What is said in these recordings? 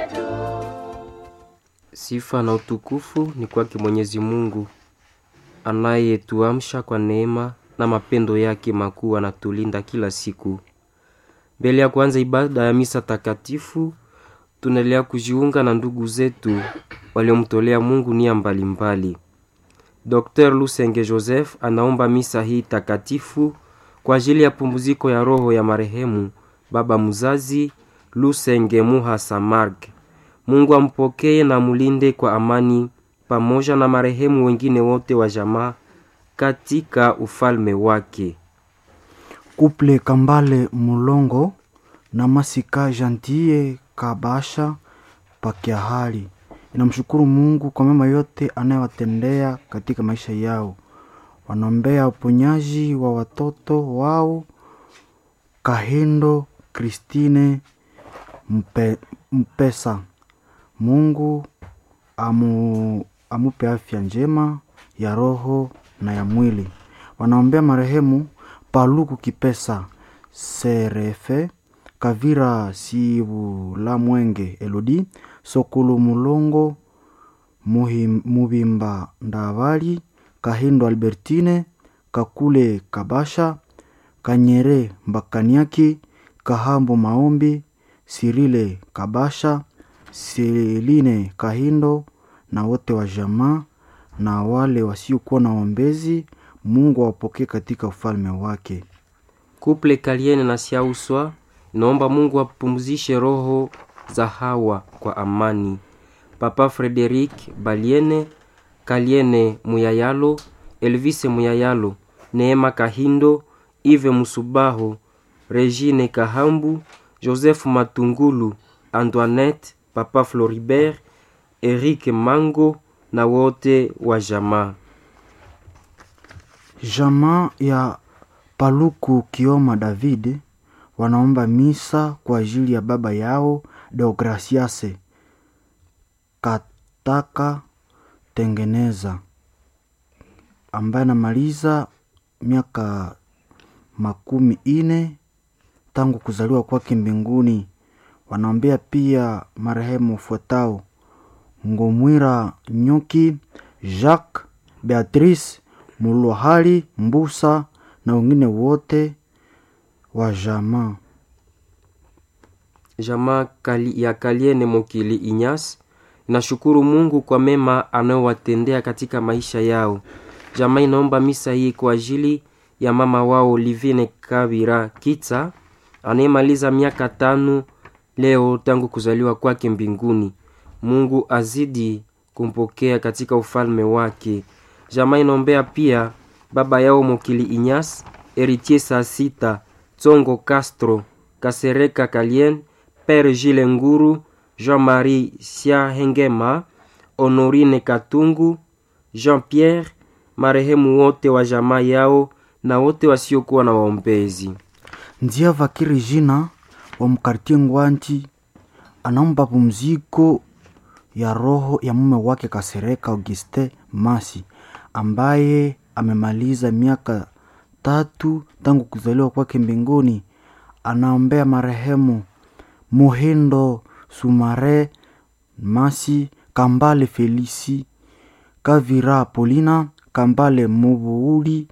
Sifa na utukufu ni kwake Mwenyezi Mungu anayetuamsha kwa neema na mapendo yake makuu, anatulinda kila siku. Mbele ya kuanza ibada ya misa takatifu, tunaendelea kujiunga na ndugu zetu waliomtolea Mungu nia mbalimbali. Dr. Lusenge Joseph anaomba misa hii takatifu kwa ajili ya pumziko ya roho ya marehemu baba mzazi Lusenge Muha Samarg. Mungu ampokee na mulinde kwa amani pamoja na marehemu wengine wote wa jamaa katika ufalme wake. Kuple Kambale Mulongo na Masika Jantie Kabasha Pakiahali inamshukuru Mungu kwa mema yote anayowatendea katika maisha yao. Wanaombea uponyaji wa watoto wao Kahendo Kristine Mpe, Mpesa. Mungu amu, amupe afya njema ya roho na ya mwili. Wanaombea marehemu Paluku Kipesa Serefe Kavira Sibula Mwenge Elodi Sokulu Mulongo Muhim, Mubimba Ndavali Kahindo Albertine Kakule Kabasha Kanyere Mbakaniaki Kahambo Maombi Sirile Kabasha Seline Kahindo na wote wa jamaa na wale wasiokuwa na waombezi, Mungu awapokee katika ufalme wake. Kuple Kaliene na Siauswa naomba Mungu apumzishe roho za hawa kwa amani. Papa Frederic Baliene, Kaliene Muyayalo, Elvise Muyayalo, Neema Kahindo, Ive Musubaho, Regine Kahambu, Joseph Matungulu, Antoinette, Papa Floribert, Eric Mango na wote wa jamaa. Jamaa ya Paluku Kioma David wanaomba misa kwa ajili ya baba yao Deograciase Kataka Tengeneza ambaye anamaliza miaka makumi ine tangu kuzaliwa kwake mbinguni. Wanaombea pia marehemu fuatao: Ngomwira Nyuki, Jacques, Beatrice Mulwahali Mbusa na wengine wote wa jamaa. Jamaa kali ya Kaliene Mokili Inyas inashukuru Mungu kwa mema anayowatendea katika maisha yao. Jamaa inaomba misa hii kwa ajili ya mama wao Livine Kabira Kitsa anayemaliza miaka tano leo tangu kuzaliwa kwake mbinguni. Mungu azidi kumpokea katika ufalme wake. Jamaa inaombea pia baba yao Mokili Inyas, Eritier saa sita, Tsongo Castro, Kasereka Kalien, Pere Gile Nguru, Jean-Marie Siahengema, Honorine Katungu, Jean-Pierre, marehemu wote wa jamaa yao na wote wasiokuwa na waombezi. Ndia Vakiri jina wa mkartie Ngwanti anaomba pumziko ya roho ya mume wake Kasereka Auguste Masi ambaye amemaliza miaka tatu tangu kuzaliwa kwake mbinguni. Anaombea marehemu Muhindo Sumare Masi, Kambale Felisi, Kavira Polina, Kambale Mubuuli,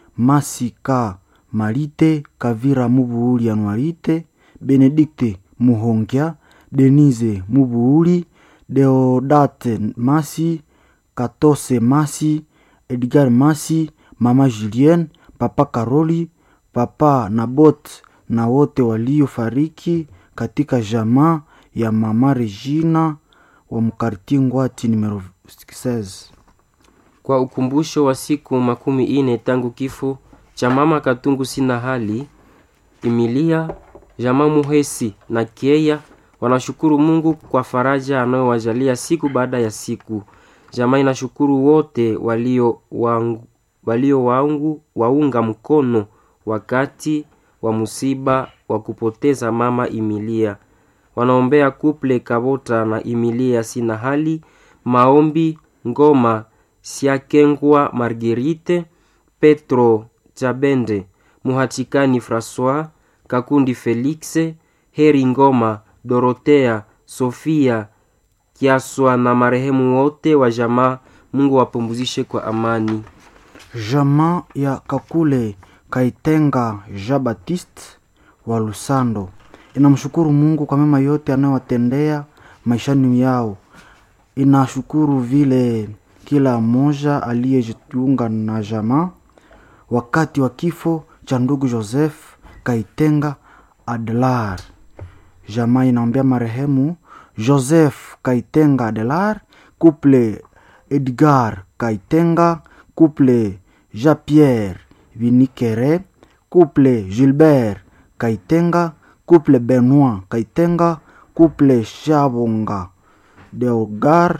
Masika Malite, Kavira Mubuuli Anuarite, Benedikte Muhongia, Denise Mubuuli, Deodate Masi, Katose Masi, Edgar Masi, Mama Julien, Papa Karoli, Papa Nabot na wote waliofariki katika jamaa ya Mama Regina wa mkarti Ngwati numero 16. Kwa ukumbusho wa siku makumi ine tangu kifo cha mama Katungu sina hali Emilia, jamaa Muhesi na Kieya wanashukuru Mungu kwa faraja anayowajalia siku baada ya siku. Jamaa inashukuru wote walio wangu, walio wangu waunga mkono wakati wa musiba wa kupoteza mama Emilia. Wanaombea kuple Kabota na Emilia sina hali maombi ngoma Siakengwa Marguerite Petro Chabende Muhatikani Francois Kakundi Felixe Heri Ngoma Dorotea Sofia Kiaswa na marehemu wote wa jamaa. Mungu wapumzishe kwa amani. Jamaa ya Kakule Kaitenga Jean Baptiste wa Lusando inamshukuru Mungu kwa mema yote anayowatendea maishani yao. Inashukuru vile kila mmoja aliyejiunga na jamaa wakati wa kifo cha ndugu Joseph Kaitenga Adelar. Jamaa inaombea marehemu Joseph Kaitenga Adelar, couple Edgar Kaitenga, couple Jean-Pierre Vinikere, couple Gilbert Kaitenga, couple Benoit Kaitenga, couple Shabonga Deogar,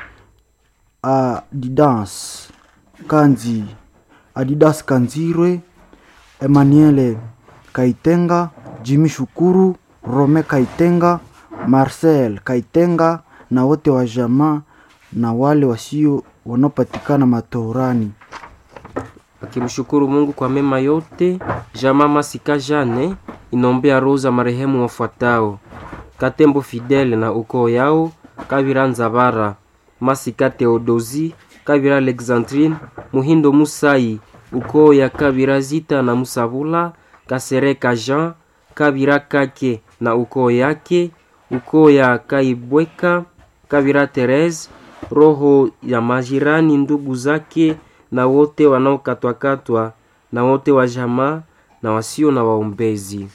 Adidas Kanzi, Adidas Kanzirwe, Emmanuel Kaitenga, Jimmy Shukuru, Rome Kaitenga, Marcel Kaitenga na wote wa jamaa na wale wasio wanaopatikana matorani. Akimshukuru Mungu kwa mema yote, jamaa Masika Jane inombea roza marehemu wafuatao: Katembo Fidele na ukoo yao, Kavira Nzabara, Masika Theodosi, Kavira Alexandrine, Muhindo Musai, ukoo ya Kavira Zita na Musabula, Kasereka Jean, Kavira Kake na ukoo yake, ukoo ya Kaibweka, Kavira Therese, roho ya majirani ndugu zake na wote wanaokatwakatwa na wote wa jamaa na wasio na waombezi.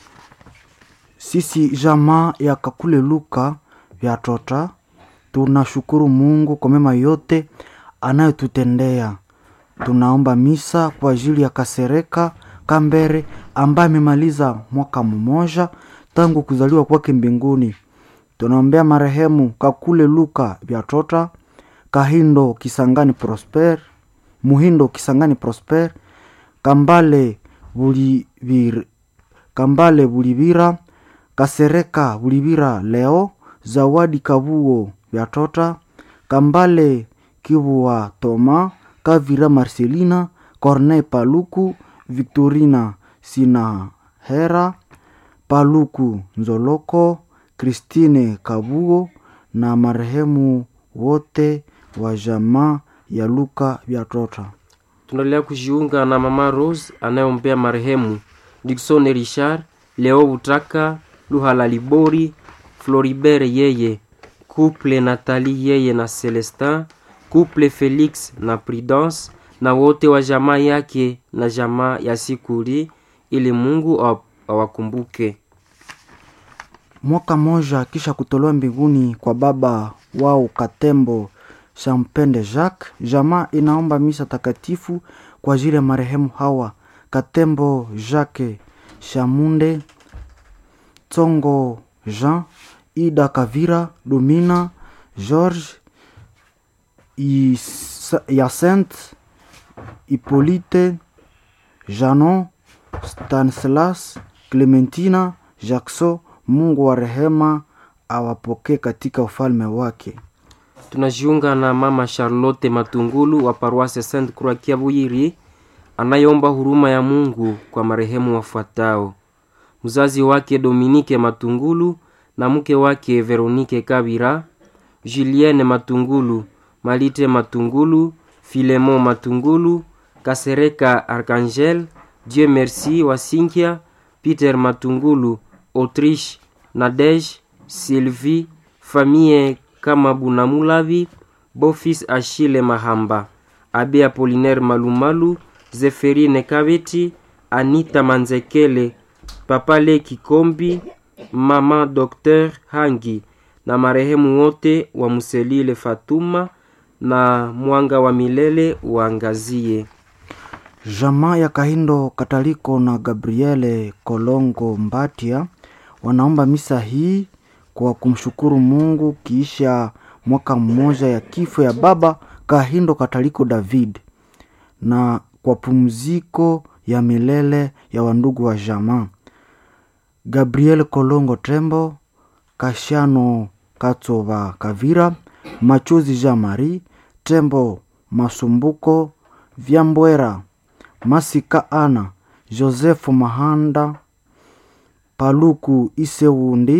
Sisi jamaa ya Kakule Luka vya Tota tunashukuru Mungu kwa mema yote anayotutendea. Tunaomba misa kwa ajili ya Kasereka Kambere ambaye amemaliza mwaka mmoja tangu kuzaliwa kwake mbinguni. Tunaombea marehemu Kakule Luka vya Tota, Kahindo Kisangani Prosper, Muhindo Kisangani Prosper, Kambale Bulivir, Kambale Bulivira, Kasereka Bulivira Leo, Zawadi Kabuo vya Tota, Kambale Kibua Toma, Kavira Marcelina, Corneille Paluku, Victorina Sinahera, Paluku Nzoloko, Christine Kabuo na marehemu wote wa jamaa ya Luka vya Tota. Tunaendelea kujiunga na mama Rose anayeombea marehemu Dickson Richard, Leo Butaka, Luhala Libori, Floribert yeye, couple Nathalie yeye na Celestin, couple Felix na Prudence na wote wa jamaa yake na jamaa ya Sikuri, ili Mungu awa- awakumbuke. Mwaka mmoja kisha kutolewa mbinguni kwa baba wao Katembo Champende Jacques, jamaa inaomba misa takatifu kwa ajili ya marehemu hawa Katembo Jacques Shamunde, Tsongo Jean, Ida Kavira, Domina George, Is- Yacinthe, Hippolyte, Janon, Stanislas, Clementina, Jackson. Mungu wa rehema awapokee katika ufalme wake. Tunajiunga na mama Charlotte Matungulu wa paroisse Sainte Croix Kiabuyiri anayeomba huruma ya Mungu kwa marehemu wafuatao: mzazi wake Dominique Matungulu na mke wake Veronique Kabira, Julienne Matungulu, Malite Matungulu, Filemon Matungulu, Kasereka Archangel, Dieu Merci Wasinkia, Peter Matungulu, Autriche, Nadege, Sylvie, famille kama Bunamulavi, Bofis Achille Mahamba, Abe Apolinaire Malumalu, Zeferine Kabeti, Anita Manzekele, Papale Kikombi, Mama Dr. Hangi na marehemu wote wa Muselile Fatuma na mwanga wa milele uangazie. Jamaa ya Kahindo Kataliko na Gabriele Kolongo Mbatia wanaomba misa hii kwa kumshukuru Mungu kiisha mwaka mmoja ya kifo ya baba Kahindo Kataliko David na kwa pumziko ya milele ya wandugu wa jamaa Gabriel Kolongo Tembo, Kashano Katsova Kavira, Machozi Jean Marie, Tembo Masumbuko, Vyambwera, Masika Ana, Joseph Mahanda, Paluku Isewundi,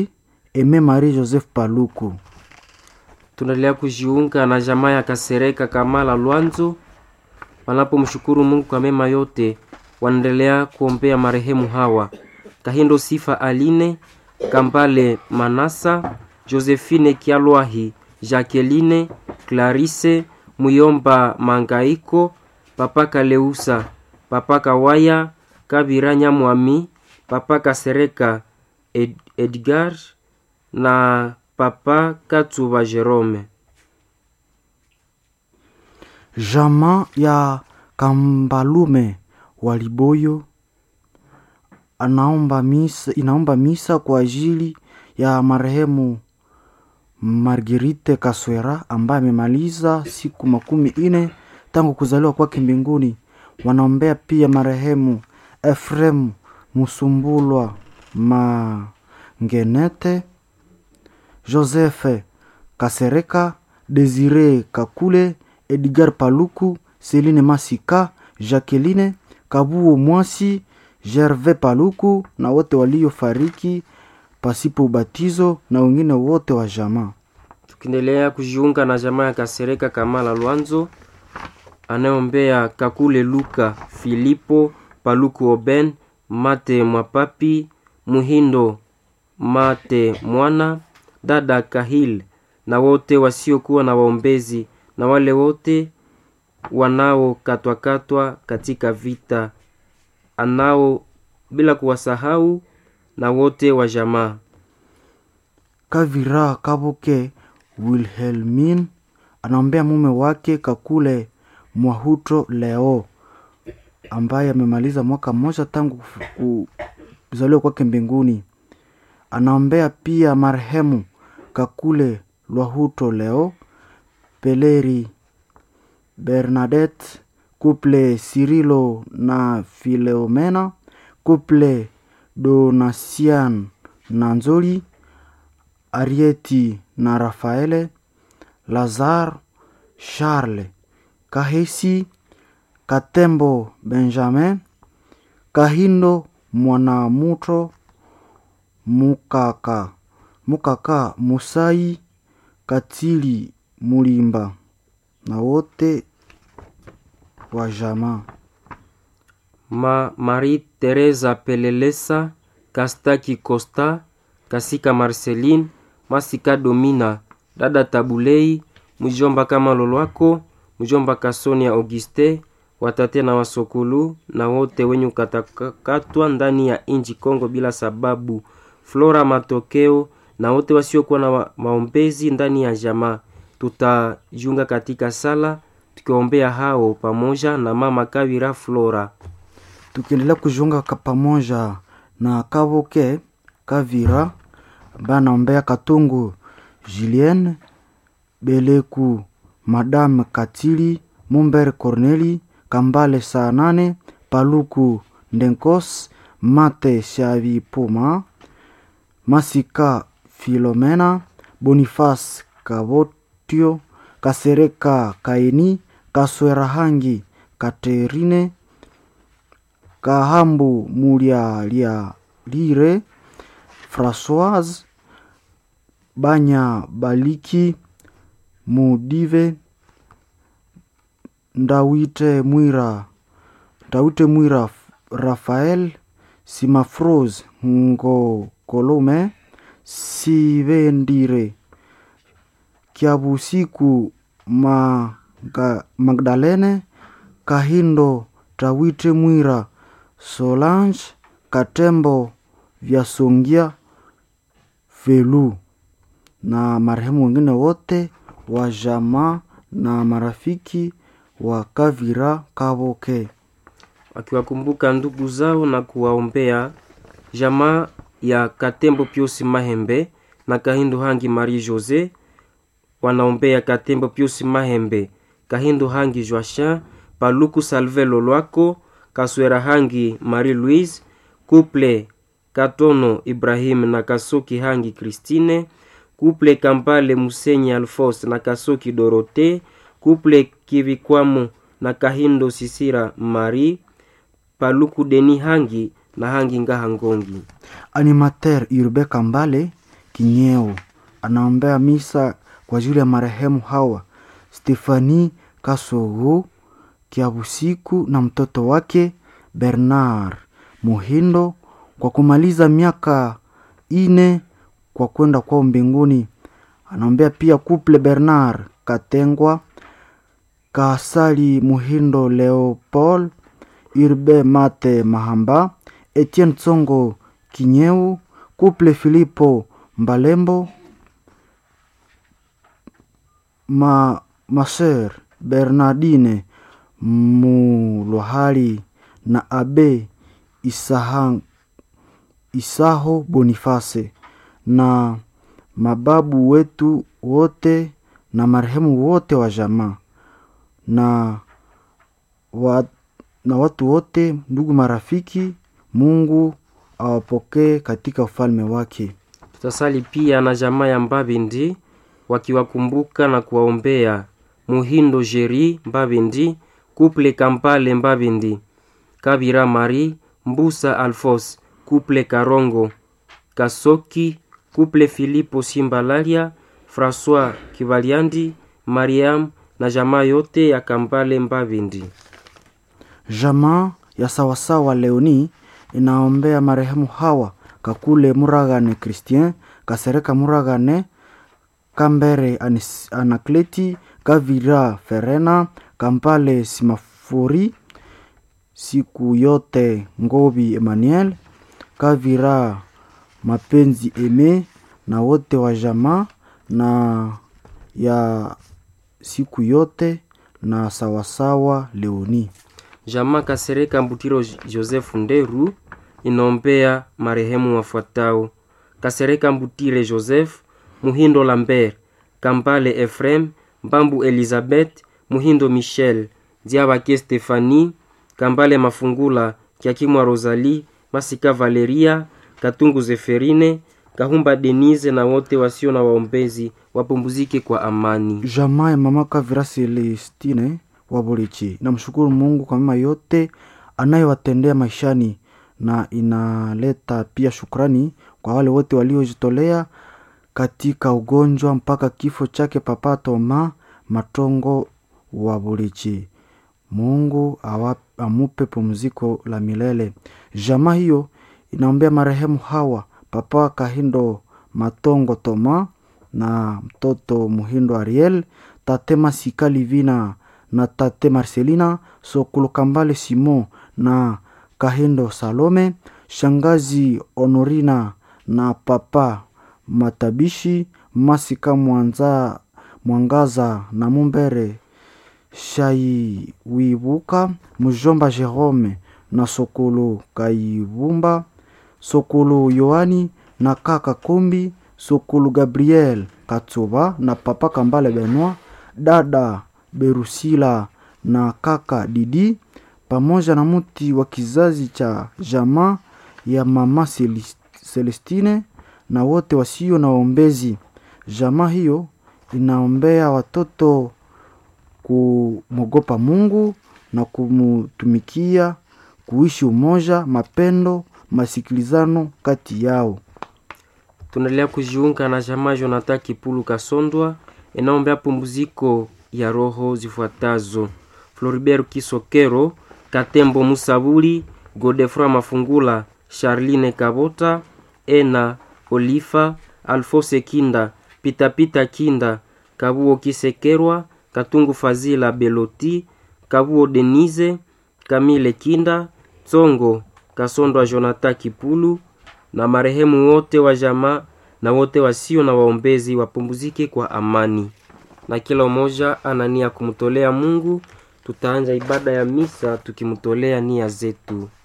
Eme Marie Joseph Paluku. tunaendelea kujiunga na jamaa ya Kasereka Kamala Lwanzo wanapomshukuru Mungu kwa mema yote. Wanaendelea kuombea marehemu hawa Kahindo Sifa Aline Kambale Manasa Josephine Kialwahi Jacqueline Clarisse Muyomba Mangaiko Papa Kaleusa Papa Kawaya Kabira Nyamwami Papa Kasereka Ed Edgar na Papa Katsuba Jerome. Jamaa ya Kambalume Waliboyo anaomba misa, inaomba misa kwa ajili ya marehemu Marguerite Kaswera ambaye amemaliza siku makumi ine tangu kuzaliwa kwake mbinguni. Wanaombea pia marehemu Efrem Musumbulwa Mangenete, Joseph Kasereka, Desire Kakule, Edgar Paluku, Celine Masika, Jacqueline Kabuo Mwasi, Gervais Paluku na wote waliofariki pasipo ubatizo na wengine wote wa jamaa. Tukiendelea kujiunga na jamaa ya Kasereka Kamala Lwanzo anayeombea Kakule Luka Filipo Paluku Oben Mate Mwapapi Muhindo Mate Mwana dada Kahil na wote wasiokuwa na waombezi na wale wote wanaokatwakatwa katika vita anao bila kuwasahau na wote wa jamaa. Kavira Kabuke Wilhelmin anaombea mume wake Kakule Mwahuto Leo ambaye amemaliza mwaka mmoja tangu kufu- kuzaliwa kwake mbinguni. Anaombea pia marehemu Kakule Lwahuto Leo, Peleri Bernadette, Couple Cirilo na Fileomena, Couple Donasian na Nzoli, Arieti na Rafaele, Lazar, Charles, Kahesi, Katembo Benjamin, Kahindo Mwanamuto, Mukaka, Mukaka Musai, Katili Mulimba na wote wa jamaa. Ma Marie Teresa Pelelesa, Kastaki Costa, Kasika Marceline, Masika Domina, dada Tabulei, mjomba kama Lolwako, mjomba Kasonia Auguste, watate na wasokulu na wote wenye kukatakatwa ndani ya inji Kongo bila sababu, Flora Matokeo na wote wasiokuwa na wa- maombezi ndani ya jamaa. Tutajiunga katika sala tukiombea hao pamoja na mama Kavira Flora. tukiendelea kujiunga ka- pamoja na Kabuke Kavira ambaye anaombea Katungu Julien Beleku Madame Katili Mumber Corneli Kambale saa nane Paluku Ndenkos Mate Shavi Puma Masika Filomena Boniface Kabotio Kasereka Kaini Kaswerahangi Katerine Kahambu Mulialia Lire Françoise Banya Baliki Mudive Ndawite Mwira Ndawite Mwira Rafael Simafrose Ngokolume Sivendire Kiabusiku Maga, Magdalene Kahindo Tawite Mwira Solange Katembo Vyasongia Velu na marehemu wengine wote wa jamaa na marafiki wa Kavira Kaboke. wakiwakumbuka ndugu zao na kuwaombea jamaa ya Katembo Piusi Mahembe na Kahindo Hangi Marie Jose wanaombea Katembo Piusi Mahembe, Kahindo Hangi Joachin, Paluku Salve Lolwako, Kaswera Hangi Marie Louise, Couple Katono Ibrahim na Kasoki Hangi Christine, Couple Kampale Musenyi Alphonse na Kasoki Dorote, Couple Kivikwamo na Kahindo Sisira Marie, Paluku Deni Hangi na Hangi Ngaha Ngongi. Animateur Urbe Kambale Kinyeo. Anaombea misa kwa ajili ya marehemu hawa Stefani Kasogo Kiabusiku na mtoto wake Bernard Muhindo kwa kumaliza miaka ine kwa kwenda kwao mbinguni. Anaombea pia kuple Bernard Katengwa Kasali Muhindo Leopold Urbe Mate Mahamba Etienne Tsongo Kinyeu kuple Filipo Mbalembo ma Maser Bernardine Mulwahali na Abe Isaha, Isaho Boniface na mababu wetu wote na marehemu wote wa jamaa na, wa, na watu wote ndugu marafiki. Mungu awapokee katika ufalme wake. Tutasali pia na jamaa ya Mbabindi wakiwakumbuka na kuwaombea Muhindo Jeri Mbabindi, Kuple Kampale Mbabindi, Kabira Mari Mbusa Alfos, Kuple Karongo Kasoki, Kuple Filipo Simbalaria, François Kivaliandi, Mariam na jamaa yote ya Kampale Mbabindi. Jamaa ya sawasawa Leoni inaombea marehemu hawa Kakule Muragane Christian, Kasereka Muragane, Kambere Anis- Anakleti, Kavira Ferena, Kampale Simafori, siku yote Ngobi Emmanuel, Kavira Mapenzi Eme na wote wa jamaa na ya siku yote na sawasawa Leoni. Jamaa Kasereka Mbutiro Joseph Nderu inaombea marehemu wafuatao: Kasereka Mbutire Joseph, Muhindo Lambert, Kampale Efrem, Mbambu Elizabeth, Muhindo Michel, Diabake Stefani, Kambale Mafungula, Kiakimwa Rosalie, Masika Valeria, Katungu Zeferine, Kahumba Denise na wote wasio na waombezi wapumzike kwa amani. Jamaa ya mama Kavira Celestine wa Burichi namshukuru Mungu kwa mema yote anayowatendea maishani na inaleta pia shukrani kwa wale wote waliojitolea katika ugonjwa mpaka kifo chake Papa Toma Matongo wa Burichi. Mungu awa, amupe pumziko la milele. Jamaa hiyo inaombea marehemu hawa Papa Kahindo Matongo Toma na mtoto Muhindo Ariel, tate Masika Livina na tate Marcelina Sokolo Kambale Simon na Kahindo Salome, shangazi Honorina na papa Matabishi Masika Mwanza, Mwangaza na Mumbere Shaiwibuka, mjomba Jerome na Sokolo Kaibumba, Sokolo Yohani na kaka Kombi, Sokolo Gabriel Katsoba na papa Kambale Benoit, dada Berusila na kaka Didi, pamoja na mti wa kizazi cha jamaa ya mama Celis- Celestine na wote wasio na waombezi. Jamaa hiyo inaombea watoto kumwogopa Mungu na kumutumikia, kuishi umoja, mapendo, masikilizano kati yao. tunaendelea kujiunga na jamaa Jonathan Kipulu Kasondwa inaombea pumziko ya roho zifuatazo: Floribert Kisokero, Katembo Musabuli, Godefroy Mafungula, Charline Kabota, Ena Olifa, Alfose Kinda, Pitapita Kinda, Kabuo Kisekerwa, Katungu Fazila Beloti, Kabuo Denise, Kamile Kinda, Tsongo Kasondwa Jonathan Kipulu na marehemu wote wa jamaa na wote wasio na waombezi wapumzike kwa amani, na kila mmoja ana nia kumtolea Mungu. Tutaanza ibada ya misa tukimtolea nia zetu.